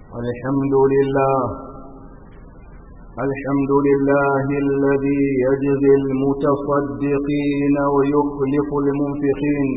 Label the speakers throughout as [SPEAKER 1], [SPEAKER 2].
[SPEAKER 1] الحمد لله الحمد لله الذي يجزي المتصدقين ويخلف المنفقين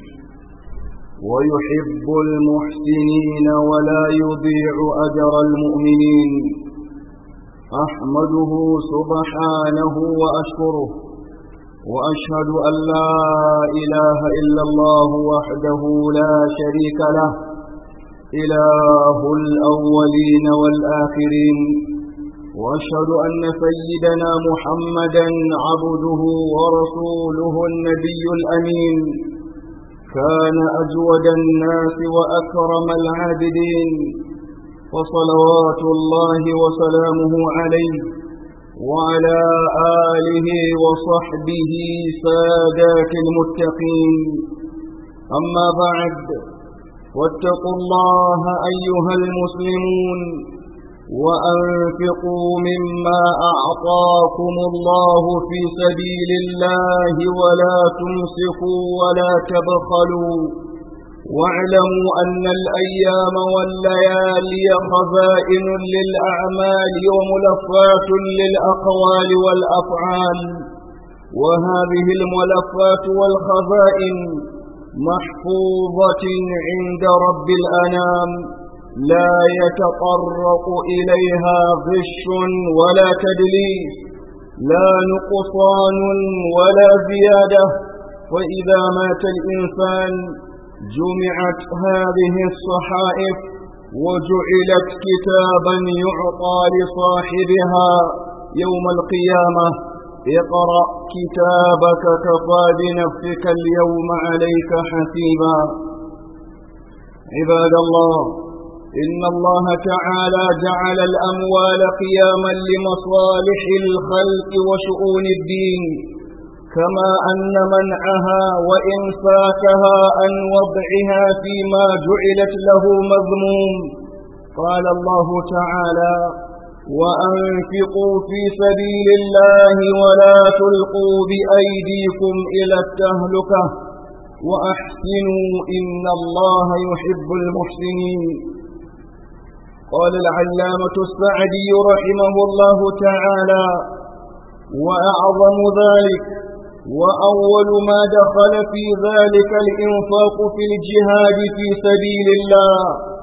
[SPEAKER 1] ويحب المحسنين ولا يضيع أجر المؤمنين أحمده سبحانه وأشكره وأشهد أن لا إله إلا الله وحده لا شريك له إله الأولين والآخرين وأشهد أن سيدنا محمدا عبده ورسوله النبي الأمين كان أجود الناس وأكرم العابدين وصلوات الله وسلامه عليه وعلى آله وصحبه سادات المتقين أما بعد واتقوا الله أيها المسلمون وأنفقوا مما أعطاكم الله في سبيل الله ولا تمسكوا ولا تبخلوا واعلموا أن الأيام والليالي خزائن للأعمال وملفات للأقوال والأفعال وهذه الملفات والخزائن محفوظة عند رب الأنام لا يتطرق إليها غش ولا تدليس لا نقصان ولا زيادة وإذا مات الإنسان جمعت هذه الصحائف وجعلت كتابا يعطى لصاحبها يوم القيامة اقرأ كتابك كفى بنفسك اليوم عليك حسيبا عباد الله إن الله تعالى جعل الأموال قياما لمصالح الخلق وشؤون الدين كما أن منعها وإنفاكها عن وضعها فيما جعلت له مذموم قال الله تعالى وأنفقوا في سبيل الله ولا تلقوا بأيديكم إلى التهلكة وأحسنوا إن الله يحب المحسنين قال العلامة السعدي رحمه الله تعالى وأعظم ذلك وأول ما دخل في ذلك الإنفاق في الجهاد في سبيل الله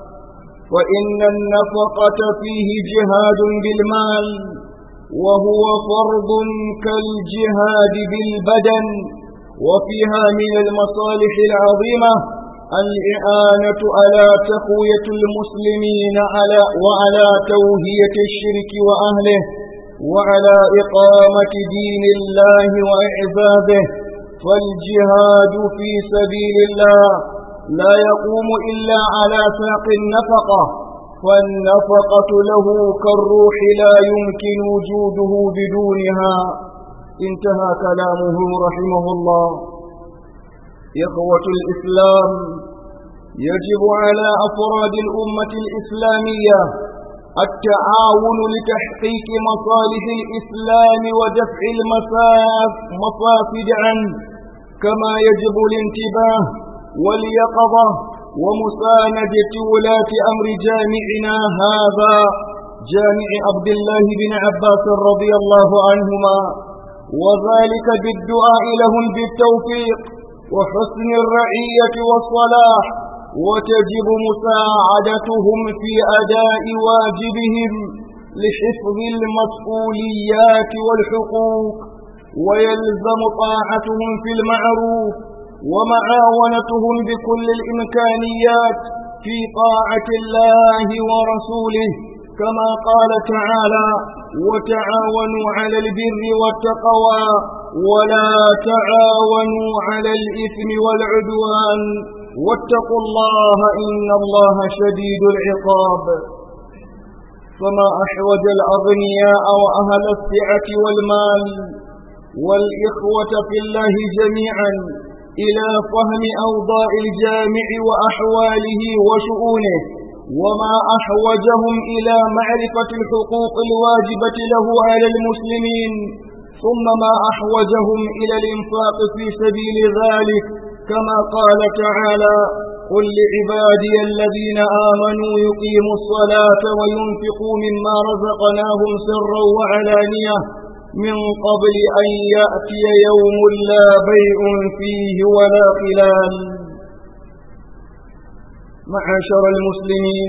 [SPEAKER 1] وإن النفقة فيه جهاد بالمال وهو فرض كالجهاد بالبدن وفيها من المصالح العظيمة الإعانة على تقوية المسلمين على وعلى توهية الشرك وأهله وعلى إقامة دين الله وإعزازه فالجهاد في سبيل الله لا يقوم إلا على ساق النفقة فالنفقة له كالروح لا يمكن وجوده بدونها انتهى كلامه رحمه الله إخوة الإسلام يجب على أفراد الأمة الإسلامية التعاون لتحقيق مصالح الإسلام ودفع المفاسد عنه كما يجب الانتباه واليقظة ومساندة ولاة أمر جامعنا هذا جامع عبد الله بن عباس رضي الله عنهما وذلك بالدعاء لهم بالتوفيق وحسن الرعية والصلاح وتجب مساعدتهم في أداء واجبهم لحفظ المسؤوليات والحقوق ويلزم طاعتهم في المعروف ومعاونتهم بكل الإمكانيات في طاعة الله ورسوله كما قال تعالى وتعاونوا على البر والتقوى ولا تعاونوا على الإثم والعدوان واتقوا الله إن الله شديد العقاب فما أحوج الأغنياء وأهل السعة والمال والإخوة في الله جميعا إلى فهم أوضاع الجامع وأحواله وشؤونه وما أحوجهم إلى معرفة الحقوق الواجبة له على المسلمين ثم ما أحوجهم إلى الإنفاق في سبيل ذلك كما قال تعالى قل لعبادي الذين آمنوا يقيموا الصلاة وينفقوا مما رزقناهم سرا وعلانية من قبل أن يأتي يوم لا بيع فيه ولا خلال معاشر المسلمين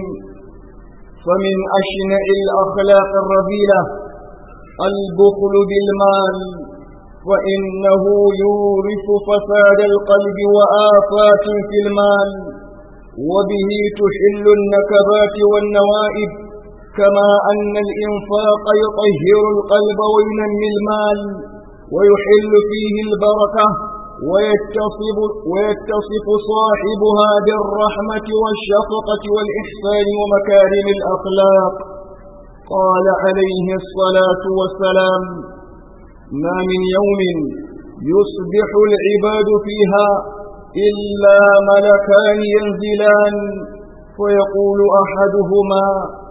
[SPEAKER 1] فمن أشنع الأخلاق الرذيلة البخل بالمال وإنه يورث فساد القلب وآفات في المال وبه تحل النكبات والنوائب كما أن الإنفاق يطهر القلب وينمي المال ويحل فيه البركة ويتصف, ويتصف صاحبها بالرحمة والشفقة والإحسان ومكارم الأخلاق قال عليه الصلاة والسلام ما من يوم يصبح العباد فيها إلا ملكان ينزلان فيقول أحدهما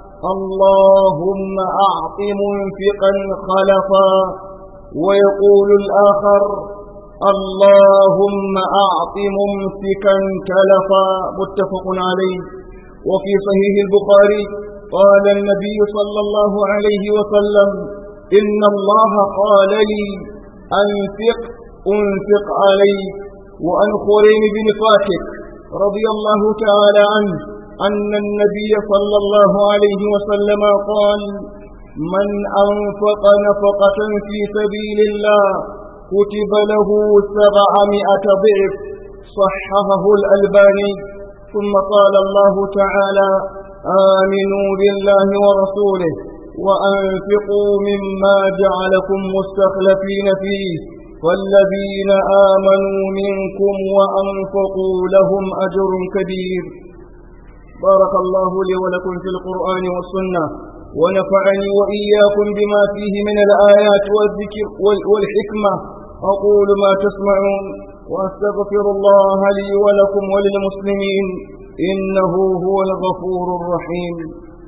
[SPEAKER 1] اللهم أعط منفقا خلفا ويقول الآخر اللهم أعط ممسكا تلفا متفق عليه وفي صحيح البخاري قال النبي صلى الله عليه وسلم إن الله قال لي أنفق أنفق عليك وأن خريم بن فاتك رضي الله تعالى عنه أن النبي صلى الله عليه وسلم قال من أنفق نفقة في سبيل الله كتب له سبعمائة ضعف صححه الألباني ثم قال الله تعالى آمنوا بالله ورسوله وأنفقوا مما جعلكم مستخلفين فيه والذين آمنوا منكم وأنفقوا لهم أجر كبير بارك الله لي ولكم في القرآن والسنة ونفعني وإياكم بما فيه من الآيات والذكر والحكمة أقول ما تسمعون وأستغفر الله لي ولكم وللمسلمين إنه هو الغفور الرحيم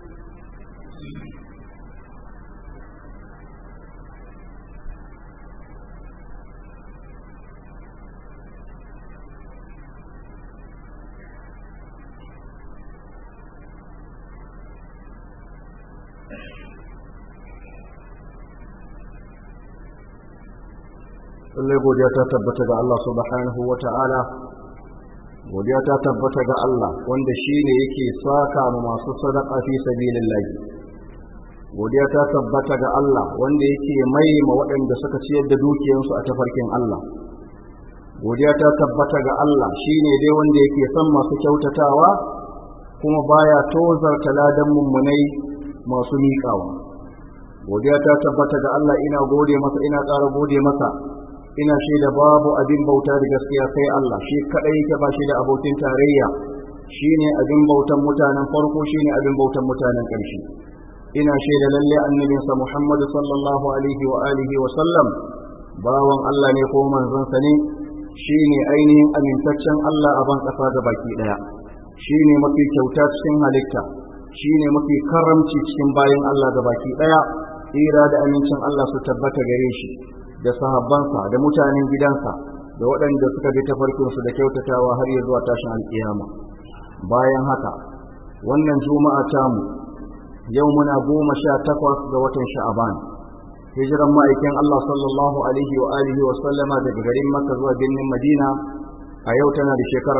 [SPEAKER 2] lallai godiya ta tabbata ga Allah subhanahu wa ta'ala godiya ta tabbata ga Allah wanda shi ne yake saka ma masu sadaka fi sabilillahi godiya ta tabbata ga Allah wanda yake mai ma waɗanda suka ciyar da dukiyarsu a tafarkin Allah godiya ta tabbata ga Allah shi ne dai wanda yake son masu kyautatawa kuma baya tozarta ladan mummunai masu miƙawa godiya ta tabbata ga Allah ina gode masa ina ƙara gode masa ina shaida babu abin bauta da gaskiya sai Allah shi kadai yake ba shi da abokin tarayya shine abin bautan mutanen farko shine abin bautan mutanen ƙarshe ina shaida lalle annabin sa Muhammad sallallahu alaihi wa alihi wa sallam bawan Allah ne ko manzon sa ne shine ainihin amintaccen Allah a ban kasa ga baki daya shine mafi kyauta cikin halitta shine mafi karamci cikin bayin Allah ga baki daya tsira da amincin Allah su tabbata gare shi da sahabbansa da mutanen gidansa da waɗanda suka bi tafarkinsu da kyautatawa har ya zuwa tashin alƙiyama bayan haka wannan juma'a tamu yau muna goma sha takwas ga watan sha'aban hijiran ma'aikin Allah sallallahu alaihi wa alihi wa sallama daga garin Makka zuwa birnin Madina a yau tana da shekara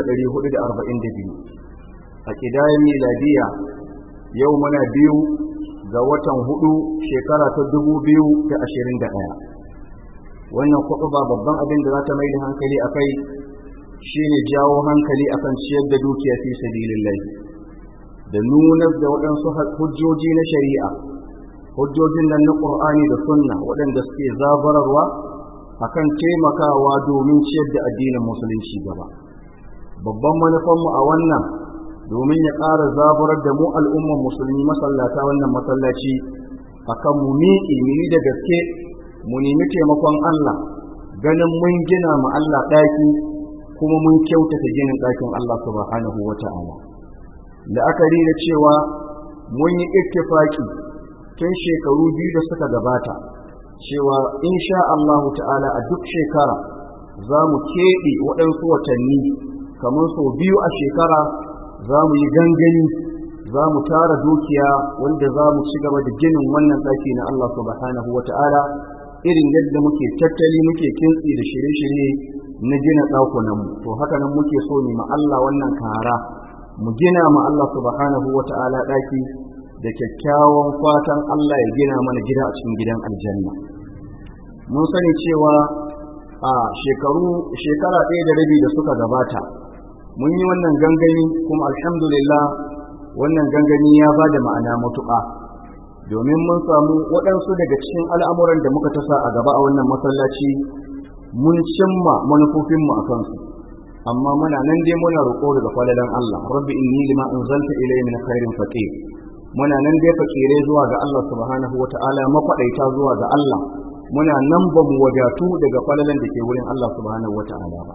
[SPEAKER 2] 1442 a kidayen miladiya yau muna biyu ga watan hudu shekara ta 2021 wannan ba babban abin da za ta mai da hankali a kai shi ne jawo hankali a kan ciyar da dukiya fi sabilillahi da nunar da waɗansu hujjoji na shari'a hujjojin nan na ƙur'ani da sunna waɗanda suke zabararwa a kan taimakawa domin ciyar da addinin musulunci gaba babban manufanmu a wannan domin ya ƙara zaburar da mu al'umman musulmi masallata wannan masallaci akan mu miƙi mu da gaske mu nemi taimakon Allah ganin mun gina mu Allah ɗaki kuma mun kyautata ginin ɗakin Allah subhanahu wa ta'ala la'akari da cewa mun yi ittifaki tun shekaru biyu da suka gabata cewa insha Allahu ta'ala a duk shekara za mu keɓe waɗansu watanni kamar sau biyu a shekara za mu yi gangani za mu tara dukiya wanda za mu ci gaba da ginin wannan ɗaki na Allah subhanahu wa ta'ala irin yadda muke tattali muke kintsi da shirye-shirye na gina ɗakunanmu to haka nan muke so ne ma Allah wannan kara mu gina ma Allah subhanahu wa ta'ala ɗaki da kyakkyawan fatan Allah ya gina mana gida a cikin gidan aljanna mun sani cewa a shekaru shekara ɗaya da rabi da suka gabata mun yi wannan gangani kuma alhamdulillah wannan gangani ya ba da ma'ana matuƙa domin mun samu waɗansu daga cikin al'amuran da muka tasa a gaba a wannan masallaci mun cimma manufofinmu a kansu amma muna nan dai muna roƙo daga falalan Allah rabbi inni lima anzalta ilayya min khairin faqir muna nan dai fakire zuwa ga Allah subhanahu wata'ala makwadaita zuwa ga Allah muna nan ba mu wadatu daga falalan da ke wurin Allah subhanahu wata'ala ba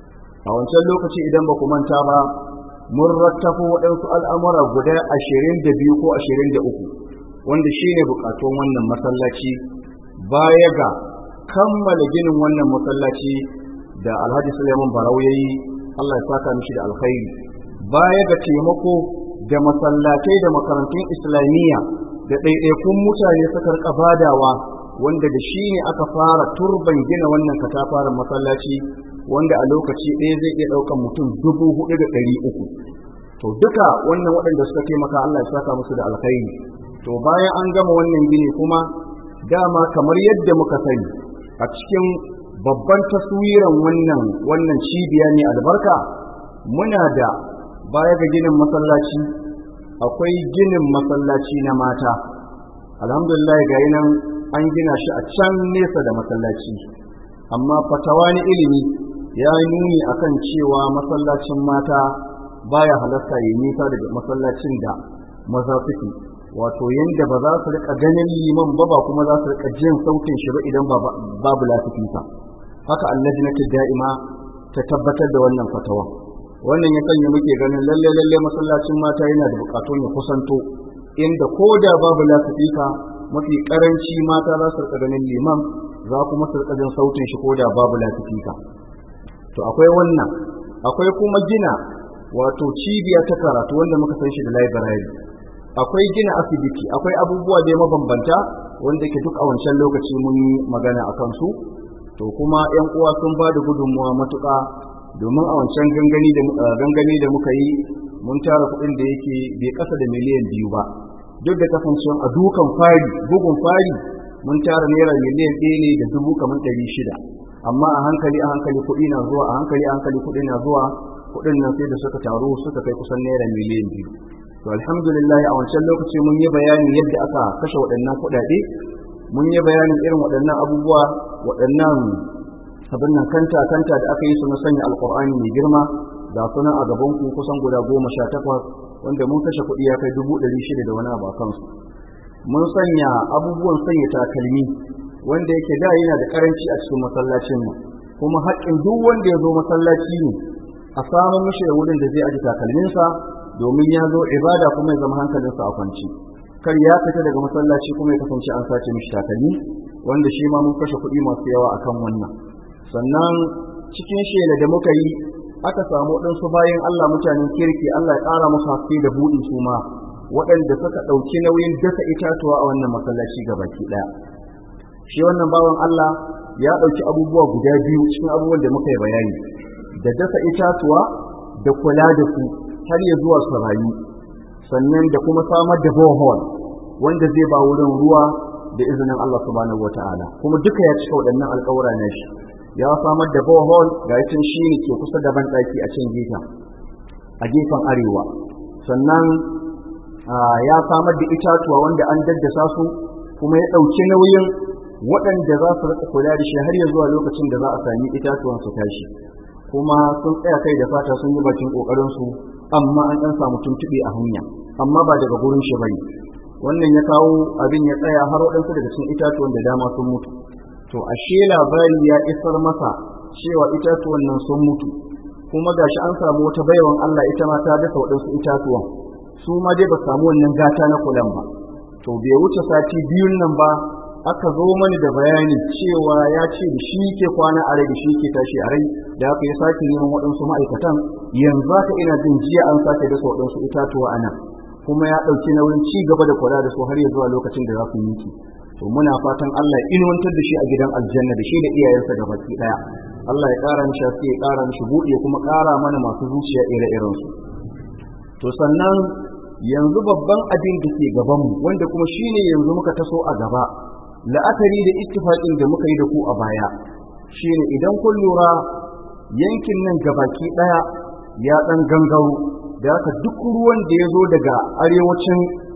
[SPEAKER 2] a wancan lokaci idan ba ku manta ba mun rattafo waɗansu al'amura guda ashirin da biyu ko ashirin da uku wanda shi ne bukatun wannan masallaci baya ga kammala ginin wannan masallaci da alhaji suleiman barau ya yi allah ya saka mishi da alkhairi baya ga taimako da masallatai da makarantun islamiyya da ɗaiɗaikun mutane suka rika badawa wanda da shi ne aka fara turban gina wannan katafaren masallaci wanda a lokaci ɗaya zai iya ɗaukan mutum dubu hudu da ɗari uku to duka wannan waɗanda suka taimaka Allah ya saka musu da alkhairi to bayan an gama wannan gini kuma dama kamar yadda muka sani a cikin babban taswiran wannan wannan cibiya ne albarka muna da baya ga ginin masallaci akwai ginin masallaci na mata alhamdulillah ga nan an gina shi a can nesa da masallaci amma fatawa ni ilimi ya nuni akan cewa masallacin mata baya halarta yi nisa daga masallacin da maza suke wato yanda ba za su rika ganin liman ba ba kuma za su rika jin sautin shi ba idan babu lafifinsa haka allajnatu da'ima ta tabbatar da wannan fatawa wannan ya sanya muke ganin lalle lalle masallacin mata yana da bukatun ya kusanto inda ko da babu lafifika mafi karanci mata za su rika ganin liman za kuma su rika jin sautin shi ko da babu lafifika to akwai wannan akwai kuma gina wato cibiya ta karatu wanda muka san shi da library akwai gina asibiti akwai abubuwa da mabambanta wanda ke duk a wancan lokaci mun yi magana a kansu to kuma yan uwa sun ba da gudunmuwa matuƙa domin a wancan gangani da gangani da muka yi mun tara kuɗin da yake bai ƙasa da miliyan biyu ba duk da kasancewa a dukan fari bugun fari mun tara naira miliyan ɗaya ne da dubu kamar ɗari shida amma a hankali a hankali kuɗi na zuwa a hankali a hankali kuɗi na zuwa kuɗin nan sai da suka taru suka kai kusan naira miliyan biyu to alhamdulillah a wancan lokaci mun yi bayani yadda aka kashe waɗannan kuɗaɗe mun yi bayanin irin waɗannan abubuwa waɗannan abin nan kanta kanta da aka yi su na sanya alƙur'ani mai girma ga sunan a gaban ku kusan guda goma sha takwas wanda mun kashe kuɗi ya kai dubu ɗari shida da wani abu a kansu mun sanya abubuwan sanya takalmi wanda yake da yana da karanci a cikin masallacin mu kuma haƙƙin duk wanda ya zo masallaci ne a samu mishi da wurin da zai aji takalminsa domin ya zo ibada kuma ya zama hankalinsa a kwanci kar ya fita daga masallaci kuma ya kasance an sace mishi takalmi wanda shi ma mun kashe kuɗi masu yawa akan wannan sannan cikin shela da muka yi aka samu waɗansu bayan Allah mutanen kirki Allah ya ƙara musu haske da buɗi su ma waɗanda suka ɗauki nauyin dasa itatuwa a wannan masallaci gabaki ɗaya shi wannan bawan Allah ya ɗauki abubuwa guda biyu cikin abubuwan da muka yi bayani da dasa itatuwa da kula da su har ya zuwa su rayu sannan da kuma samar da bohol wanda zai ba wurin ruwa da izinin Allah subhanahu wata'ala kuma duka ya cika waɗannan alƙawura na shi ya samar da bohol ga yacin shi ne ke kusa da banɗaki a can gefen a gefen arewa sannan ya samar da itatuwa wanda an daddasa su kuma ya ɗauki nauyin waɗanda za su rika kula da shi har ya zuwa lokacin da za a sami itatuwan su tashi kuma sun tsaya kai da fata sun yi bakin kokarin su amma an dan samu tuntuɓe a hanya amma ba daga gurin shi bane wannan ya kawo abin ya tsaya har waɗansu daga cikin itatuwan da dama sun mutu to ashe labari ya isar masa cewa itatuwan nan sun mutu kuma gashi an samu wata baiwan Allah ita ma ta dasa waɗansu itatuwan su ma dai ba samu wannan gata na kulan ba to bai wuce sati biyun nan ba aka zo mani da bayani cewa ya ce da shi ke kwana a rai da shi ke tashi a rai da aka yi sake neman waɗansu ma'aikatan yanzu haka ina jin jiya an sake dasa waɗansu itatuwa a nan kuma ya ɗauki nauyin ci gaba da kula da su har ya zuwa lokacin da za su yi to muna fatan Allah ya inuwantar da shi a gidan aljanna da shi da iyayensa da baki ɗaya Allah ya ƙara mishi haske ya ƙara mishi buɗe kuma ƙara mana masu zuciya ire-irensu to sannan yanzu babban abin da ke gabanmu wanda kuma shine yanzu muka taso a gaba la'akari da ittifaqin da muka yi da ku a baya shine idan kun lura yankin nan gabaki daya ya dan gangaro da haka duk ruwan da ya zo daga arewacin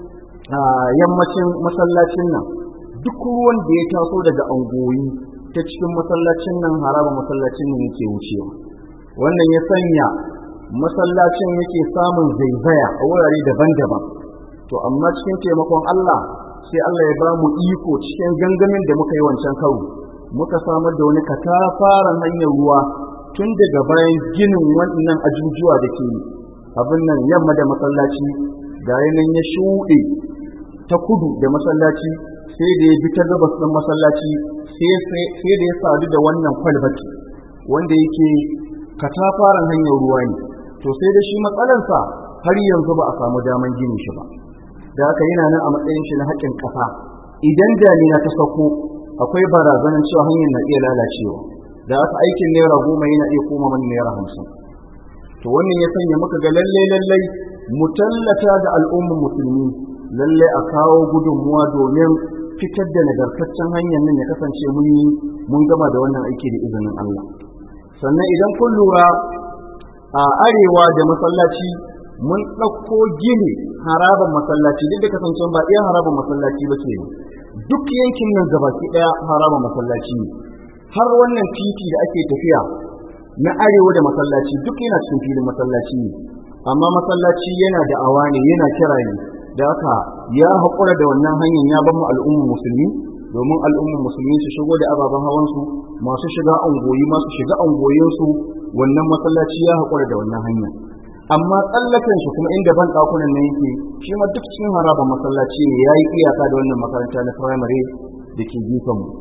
[SPEAKER 2] yammacin masallacin nan duk ruwan da ya taso daga angoyi ta cikin masallacin nan haraba masallacin nan yake wucewa wannan ya sanya masallacin yake samun zaizaya a wurare daban-daban to amma cikin taimakon Allah sai Allah ya ba mu iko cikin gangamin da muka yi wancan karo muka samar da wani katafaren hanyar ruwa tun daga bayan ginin wannan ajujuwa da ke abin nan yamma da masallaci ga yanayin ya shuɗe ta kudu da masallaci sai da ya bi ta gabas ɗin masallaci sai da ya sadu da wannan kwalbati wanda yake katafaren hanyar ruwa ne to sai da shi matsalarsa har yanzu ba a samu daman ginin shi ba da haka yana nan a matsayin shi na haƙƙin ƙasa idan damina ta sauko akwai barazanar cewa hanyar na iya lalacewa da haka aikin naira goma yana iya koma mana naira hamsin to wannan ya sanya muka ga lalle lalle mu tallata da al'ummar musulmi lalle a kawo gudunmuwa domin fitar da nagartaccen hanyar nan ya kasance mun yi mun gama da wannan aiki da izinin Allah sannan idan kun lura a arewa da masallaci mun ɗauko gini haraban masallaci duk da kasancewa ba iya haraban masallaci ba ke duk yankin nan gabaki ɗaya haraban masallaci ne har wannan titi da ake tafiya na arewa da masallaci duk yana cikin filin masallaci ne amma masallaci yana da awa ne yana kira ne da haka ya haƙura da wannan hanyar ya bamu al'ummar musulmi domin al'ummar musulmi su shigo da ababen hawansu masu shiga angoyi masu shiga angoyinsu wannan masallaci ya haƙura da wannan hanya amma tsallaken shi kuma inda ban ɗakunan nan yake shi ma duk cikin harabar masallaci ne ya yi iyaka da wannan makaranta na firamare da ke gefen mu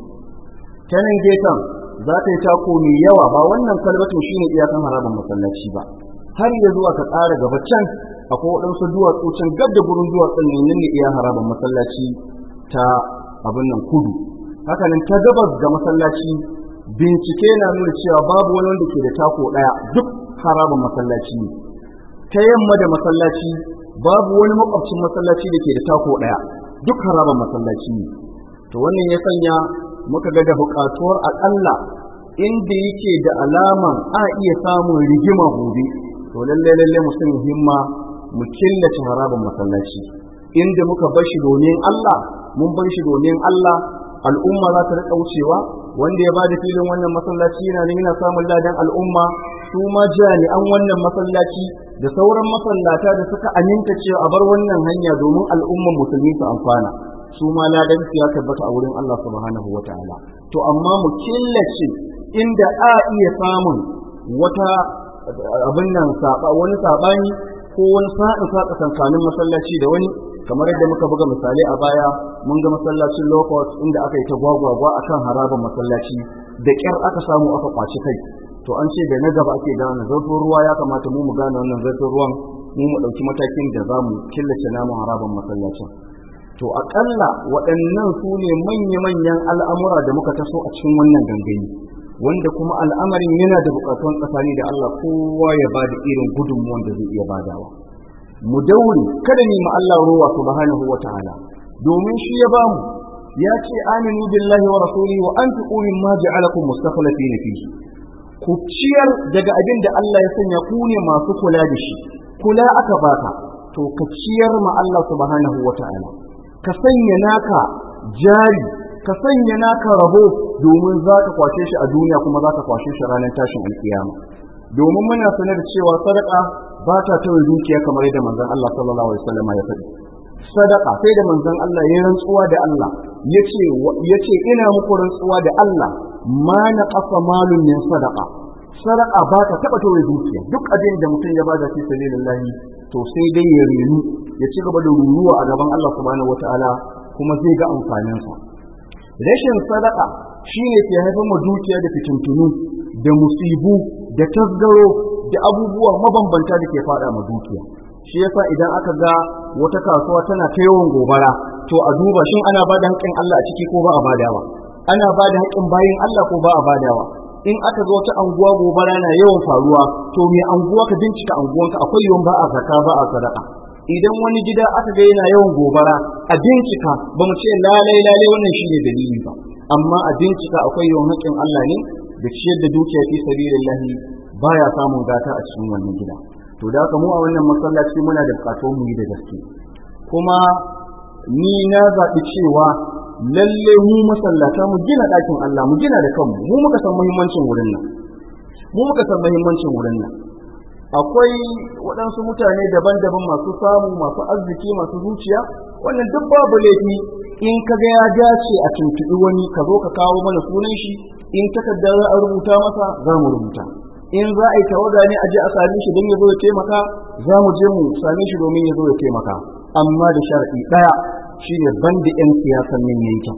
[SPEAKER 2] ta nan gefen za ta yi tako mai yawa ba wannan kalbatin shi ne iyakan harabar masallaci ba har ya zuwa ka tsara gaba can akwai waɗansu duwatsu can gab da gurin duwatsun ne nan ne iya harabar masallaci ta abin nan kudu hakanan ta gabas ga masallaci bincike na nuna cewa babu wani wanda ke da tako ɗaya duk harabar masallaci ne ta yamma da masallaci babu wani makwabcin masallaci da ke da tako ɗaya duk harabar masallaci ne to wannan ya sanya muka ga da buƙatuwar aƙalla inda yake da alaman a iya samun rigima gobe to lalle lalle mu sun himma mu killace harabar masallaci inda muka bar shi domin Allah mun bar shi domin Allah al'umma za ta rika wucewa wanda ya bada filin wannan masallaci yana nan yana samun ladan al'umma su ma jami'an wannan masallaci da sauran masallata da suka aminta cewa a bar wannan hanya domin al'umman musulmi su amfana su ma ladan su ya tabbata a wurin Allah subhanahu wataala to amma mu killace inda a iya samun wata abin nan saba wani sabani ko wani sa'in sa tsakankanin masallaci da wani kamar yadda muka buga misali a baya mun ga masallacin locust inda aka yi ta gwagwagwa akan harabar masallaci da kyar aka samu aka kwaci kai to an ce da na gaba ake gane zarfin ruwa ya kamata mu mu gane wannan zarfin ruwan mu mu ɗauki matakin da za mu killace namun harabar masallacin to aƙalla waɗannan su ne manya-manyan al'amura da muka taso a cikin wannan gangani wanda kuma al'amarin yana da buƙatuwan tsakani da Allah kowa ya ba da irin gudunmuwan da zai iya badawa mu daure kada ni ma Allah ruwa subhanahu wa ta'ala domin shi ya bamu ya ce aminu billahi wa rasulihi wa anfiqu mimma ja'alakum mustakhlifin fihi ku ciyar daga abin da Allah ya sanya ku ne masu kula da shi kula aka baka to ka ciyar ma Allah subhanahu wa ta'ala ka sanya naka jari ka sanya naka rabo domin za ka kwashe shi a duniya kuma za ka kwashe shi ranar tashin alkiyama domin muna sanar cewa sadaka ba ta tawaye dukiya kamar yadda manzon Allah sallallahu alaihi wasallam ya faɗi sadaka sai da manzon Allah ya rantsuwa da Allah yace yace ina muku rantsuwa da Allah ma na qafa malun min sadaka sadaka ba ta taba tawaye dukiya duk abin da mutum ya bada fi sabilillah to sai dai ya renu ya ci gaba da ruruwa a gaban Allah subhanahu wataala kuma zai ga amfaninsa rashin sadaka shine ke haifar ma dukiya da fitintunu da musibu da tasgaro da abubuwa mabambanta da ke fada ma dukiya shi yasa idan aka ga wata kasuwa tana ta yawan gobara to a duba shin ana ba da haƙƙin Allah a ciki ko ba a badawa ana ba da haƙƙin bayin Allah ko ba a badawa in aka ga wata anguwa gobara na yawan faruwa to me anguwa ka bincika anguwanka akwai yawan ba a zaka ba a sadaka idan wani gida aka ga yana yawan gobara a bincika ba mu ce lalai lalai wannan shine dalili ba amma a bincika akwai yawan haƙƙin Allah ne da ciyar da dukiya fi sabilillahi baya samun gata a cikin wannan gida to da haka mu a wannan masallaci muna da bukatun mu yi da gaske kuma ni na zaɓi cewa lalle mu masallata mu gina ɗakin Allah mu gina da kanmu mu muka san muhimmancin wurin nan mu muka san muhimmancin wurin nan akwai waɗansu mutane daban-daban masu samu masu arziki masu zuciya wannan duk babu laifi in ka ga ya dace a tuntuɓi wani ka zo ka kawo mana sunan shi in takarda za a rubuta masa za mu rubuta in za a yi tawaga ne a je a same shi don ya zo ya taimaka za mu je mu same shi domin ya zo ya taimaka amma da sharaɗi ɗaya shine banda 'yan siyasan nan yankin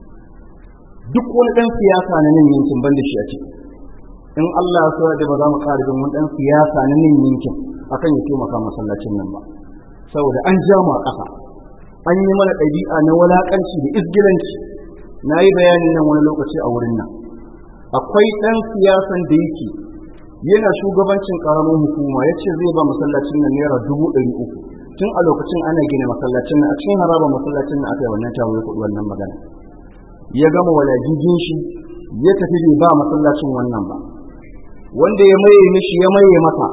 [SPEAKER 2] duk wani ɗan siyasa na nan yankin banda shi a ciki in Allah ya so da ba za mu ƙara jin wani ɗan siyasa na nan yankin akan ya taimaka masallacin nan ba saboda an ja mu a ƙasa an yi mana ɗabi'a na walaƙanci da izgilanci na yi bayanin nan wani lokaci a wurin nan akwai ɗan siyasan da yake yana shugabancin ƙaramin hukuma ya ce zai ba masallacin nan naira dubu ɗari uku tun a lokacin ana gina masallacin nan a cikin haraba masallacin nan aka yi wannan tawo ya kuɗi wannan magana ya gama walajijin shi ya tafi bai ba masallacin wannan ba wanda ya maye mishi ya maye masa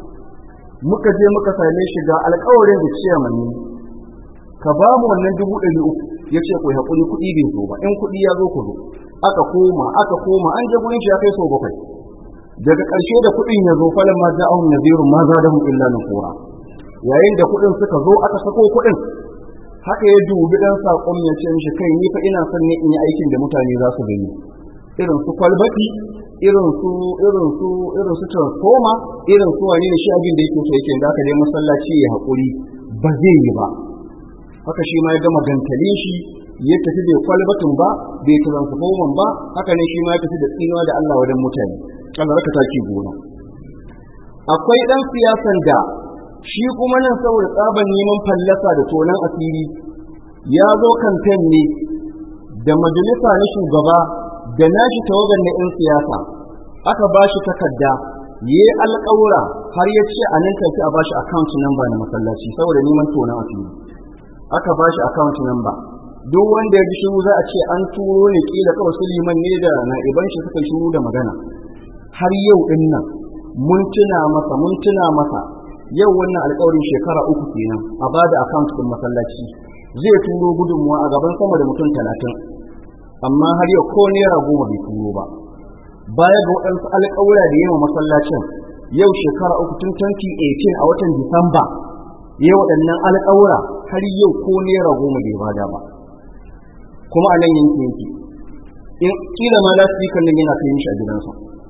[SPEAKER 2] muka je muka same shi ga alkawarin da ciya mani ka ba mu wannan dubu ɗari uku ya ce ku haƙuri kuɗi bai zo ba in kuɗi ya zo ku zo aka koma aka koma an je gurin shi ya kai sau bakwai daga ƙarshe da kuɗin ya zo falon ma ja'ahum nazirun ma zadahum illa nufura yayin da kuɗin suka zo aka sako kuɗin haka ya dubi dan saƙon ya ce mishi kai ni fa ina son ne in yi aikin da mutane za su gani irin su kwalbati irin su irin su irin su transformer irin su wani ne shi abin da yake so yake da aka dai masallaci ya haƙuri ba zai yi ba haka shi ma ya gama gantalin shi ya tafi bai kwalbatin ba bai transformer ba haka ne shi ma ya tafi da tsinuwa da Allah wajen mutane Allah raka taki gona akwai dan siyasan da shi kuma nan saboda tsaban neman fallasa da tonan asiri ya zo kamfen ne da majalisa na shugaba da nashi tawagar na 'yan siyasa aka ba shi takarda ya yi alƙawura har ya ce a nan tafi a ba shi account number na masallaci saboda neman tonan asiri aka ba shi account number duk wanda ya ji shiru za a ce an turo ne kila kawai su liman ne da na'iban shi suka shiru da magana har yau din nan mun tuna masa mun tuna masa yau wannan alƙawarin shekara uku kenan a ba da account ɗin masallaci zai turo gudunmuwa a gaban sama da mutum talatin amma har yau ko naira goma bai turo ba baya ga waɗansu alƙawura da yawa masallacin yau shekara uku tun 2018 a watan disamba yau waɗannan alƙawura har yau ko naira goma bai bada ba kuma a nan yanki yanki in kila ma za su yi kallon yana kai shi a gidansa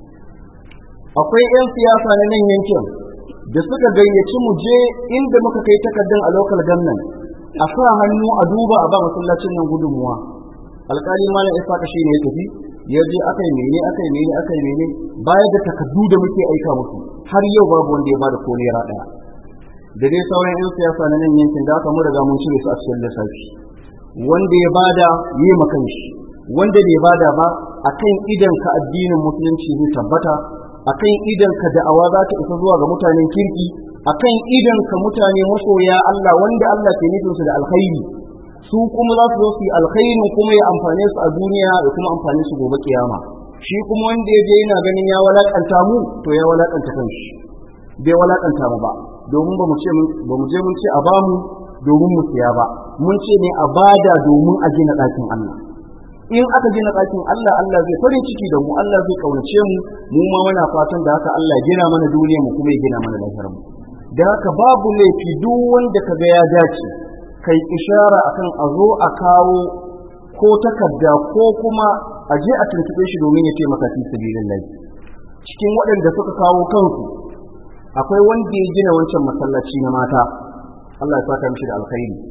[SPEAKER 2] akwai 'yan siyasa na nan yankin da suka gayyaci mu je inda muka kai takardun a local government a sa hannu a duba a ba masallacin nan gudunmuwa alkali malam isaka shi ne ya tafi ya je aka yi mene aka yi mene aka yi mene baya da takardu da muke aika musu har yau babu wanda ya bada ko naira daya da dai sauran yan siyasa na nan yankin da aka mu riga mun cire su a cikin lissafi wanda ya bada yi makan shi wanda bai bada ba akan idan ka addinin musulunci zai tabbata akan idan ka da'awa za ta isa zuwa ga mutanen kirki akan idan ka mutane masoya Allah wanda Allah ke nufin su da alkhairi su kuma za su zo su yi alkhairin kuma ya amfane su a duniya da kuma amfane su gobe kiyama shi kuma wanda ya je yana ganin ya walakanta mu to ya walakanta kanshi bai walakanta mu ba domin ba mu ce ba mu je mun ce a bamu domin mu siya ba mun ce ne a bada domin a gina ɗakin Allah in aka gina ɗakin Allah Allah zai farin ciki da mu Allah zai kaunace mu mu ma muna fatan da haka Allah gina mana duniya mu kuma ya gina mana lafiyar mu da haka babu laifi duk wanda kaga ya dace kai ishara akan a zo a kawo ko takarda ko kuma a je a tuntube shi domin ya taimaka fi sabilillah cikin waɗanda suka kawo kansu akwai wanda ya gina wancan masallaci na mata Allah ya saka mishi da alkhairi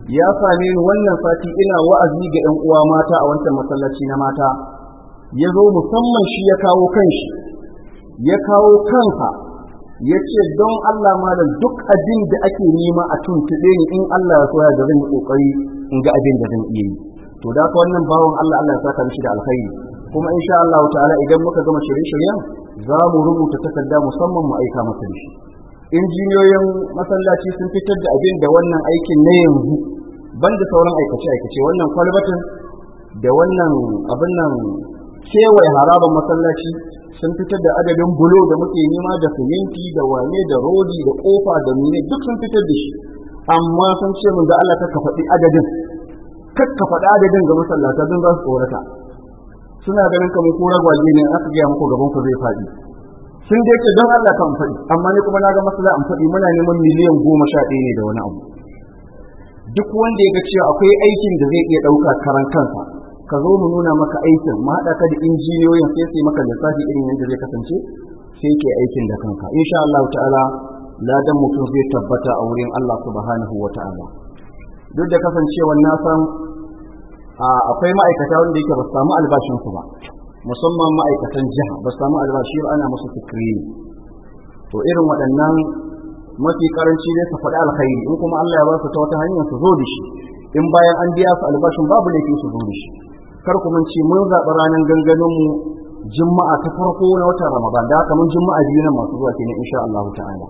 [SPEAKER 2] ya same ni wannan sati ina wa'azi ga 'yan uwa mata a wancan masallaci na mata ya zo musamman shi ya kawo kanshi ya kawo kansa ya ce don Allah malam duk abin da ake nema a tuntuɓe ni in Allah ya soya da zan yi ƙoƙari in ga abin da zan iya yi to da ka wannan bawan Allah Allah ya saka mishi da alkhairi kuma insha Allah ta'ala idan muka gama shirye-shiryen za mu rubuta takarda musamman mu aika masa da shi injiniyoyin masallaci sun fitar da abin da wannan aikin na yanzu banda sauran aikace-aikace wannan kwalbatin da wannan abin nan kewaye harabar masallaci sun fitar da adadin bulo da muke nema da siminti da wane da rodi da kofa da mine duk sun fitar da shi amma sun ce mun da Allah ka faɗi adadin kakka faɗi adadin ga masallata don za su tsorata suna ganin kamar ko ragwaje ne aka gaya muku gaban ku zai faɗi sun da yake don Allah kan faɗi amma ni kuma na ga masala an faɗi muna neman miliyan goma sha ɗaya ne da wani abu duk wanda ya ga cewa akwai aikin da zai iya ɗauka karan kansa ka zo mu nuna maka aikin mu haɗa ka da injiniyoyin sai sai maka lissafi irin yadda zai kasance sai ke aikin da kanka insha Allah ta'ala ladan mutum zai tabbata a wurin Allah subhanahu wa ta'ala duk da kasancewar na san akwai ma'aikata wanda yake ba su samu albashin su ba musamman ma'aikatan jiha ba su samu albashi ba ana musu sikiri to irin waɗannan mafi karanci ne su faɗi alkhairi in kuma Allah ya ba su ta wata hanyar su zo da shi in bayan an biya su albashin babu laifi su zo da shi kar ku ce mun zaɓi ranar ganganin mu juma'a ta farko na watan ramadan da haka mun juma'a biyu nan masu zuwa kenan insha Allah ta'ala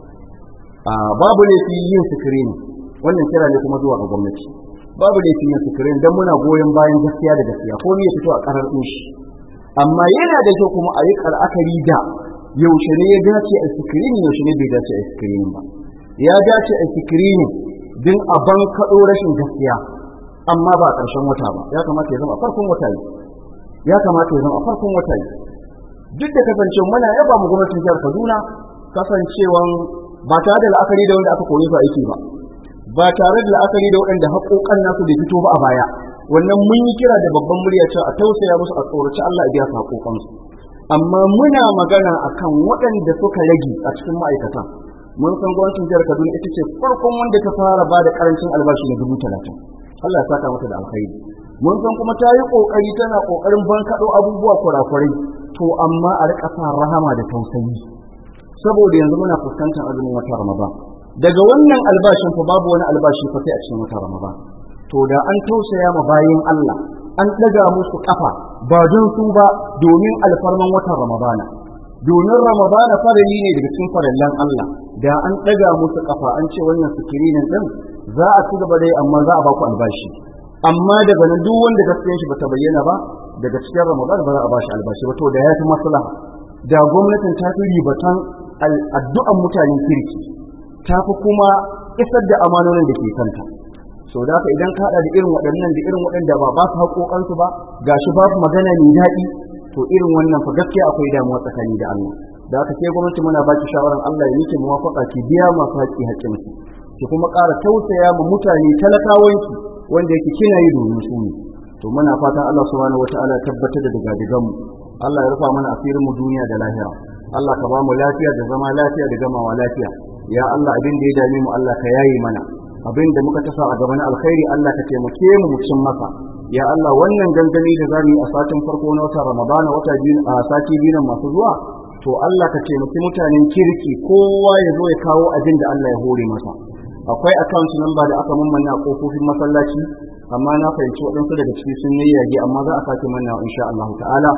[SPEAKER 2] babu laifi yin sikirini wannan kira ne kuma zuwa ga gwamnati babu laifi yin sikirini dan muna goyon bayan gaskiya da gaskiya ko ne ya fito a karar din shi amma yana da kyau kuma a yi kar'akari da yaushe ne ya dace a sikirini yaushe ne bai dace a sikirini ba ya dace a sikirini din a ban kaɗo rashin gaskiya amma ba a ƙarshen wata ba ya kamata ya zama a farkon wata ne ya kamata ya zama a farkon wata ne duk da kasance muna yaba mu gwamnatin jihar Kaduna kasancewan ba tare da la'akari da wanda aka kore su aiki ba ba tare da la'akari da waɗanda haƙoƙan nasu bai fito ba a baya wannan mun yi kira da babban murya cewa a tausaya musu a tsoraci Allah ya biya su haƙoƙansu amma muna magana akan waɗanda suka rage a cikin ma'aikata mun san gwamnatin jihar Kaduna ita ce farkon wanda ta fara ba da karancin albashi na dubu talatin Allah ya saka mata da alkhairi mun san kuma ta yi kokari tana kokarin bankaɗo abubuwa kurakurai to amma a rika sa rahama da tausayi saboda yanzu muna fuskantar azumin wata Ramadan daga wannan albashin fa babu wani albashi fa sai a cikin wata Ramadan to da an tausaya ma bayin Allah an ɗaga musu kafa ba don su ba domin alfarman watan Ramadana domin Ramadana farali ne daga cikin farallan Allah da an ɗaga musu kafa an ce wannan sikirinin din za a ci gaba dai amma za a ba ku albashi amma daga nan duk wanda gaskiyar shi bata bayyana ba daga cikin Ramadan ba za a ba shi albashi ba to da ya fi maslaha da gwamnatin ta fi ribatan addu'an mutanen kirki ta fi kuma isar da amanonin da ke kanta sau da haka idan ka haɗa da irin waɗannan da irin waɗanda ba ba su haƙoƙansu ba gashi babu magana mai daɗi to irin wannan fa gaskiya akwai damuwa tsakani da Allah da haka sai gwamnati muna ba ki shawaran Allah ya miki muwafaqa ki biya masu haƙƙi haƙƙinsu ki kuma ƙara tausaya ma mutane talakawanki wanda yake kina yi domin su ne to muna fatan Allah subhanahu wataala ya tabbatar da daga mu Allah ya rufa mana asirin mu duniya da lahira Allah ka ba mu lafiya da zama lafiya da gamawa lafiya ya Allah abin da ya dame mu Allah ka yaye mana abin da muka tasa a gaban alkhairi Allah ka taimake mu mu cin masa ya Allah wannan gangami da zamu yi a satin farko na watan Ramadana wata biyu a sati biyu masu zuwa to Allah ka taimaki mutanen kirki kowa ya zo ya kawo abin da Allah ya hore masa akwai account number da aka mammanna a kofofin masallaci amma na fahimci waɗansu daga ciki sun yayyage amma za a sake manna insha Allah ta'ala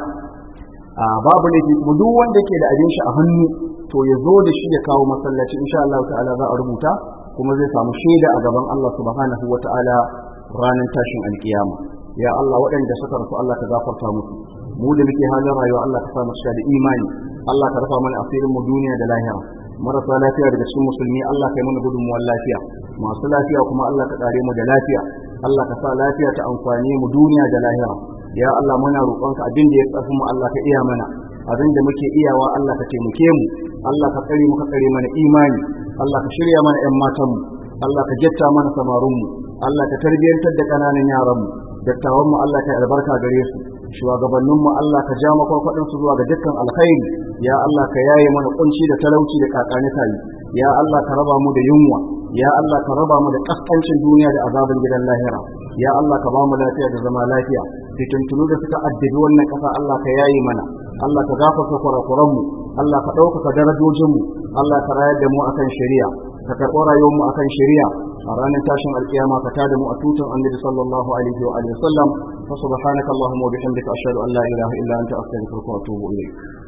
[SPEAKER 2] a babu laifi kuma duk wanda ke da abin shi a hannu to ya zo da shi ya kawo masallaci insha Allah ta'ala za a rubuta kuma zai samu shaida a gaban Allah subhanahu wa ta'ala ranar tashin alkiyama ya Allah waɗanda suka rasu Allah ka gafarta musu mu da muke halin rayuwa Allah ka sa mu da imani Allah ka rufa mana asirin mu duniya da lahira marasa lafiya daga cikin musulmi Allah ka yi mana gudunmuwar lafiya masu lafiya kuma Allah ka kare mu da lafiya Allah ka sa lafiya ta amfani mu duniya da lahira ya Allah muna roƙonka abin da ya tsafi mu Allah ka iya mana abin da muke iyawa Allah ka taimake mu Allah ka tsare mu ka tsare mana imani Allah ka shirya mana ƴan matan mu Allah ka jetta mana samarun mu Allah ka tarbiyantar da kananan yaran mu dattawan mu Allah ka albarka gare su shugabannin mu Allah ka ja makwarkwadin su zuwa ga dukkan alkhairi ya Allah ka yaye mana kunci da talauci da kakani tayi ya Allah ka raba mu da yunwa ya Allah ka raba mu da kaskancin duniya da azabin gidan lahira ya Allah ka ba mu lafiya da zama lafiya fitintunu da suka addabi wannan ƙasa Allah ka yayi mana Allah ka gafarta kurakuran mu Allah ka ɗaukaka darajojin mu Allah ka rayar da mu akan shari'a ka karɓo rayuwar mu akan shari'a a ranar tashin alkiyama ka tada mu a tutun annabi sallallahu alaihi wa alihi wasallam fa subhanaka allahumma wa bihamdika ashhadu an la ilaha illa anta astaghfiruka wa atubu ilayk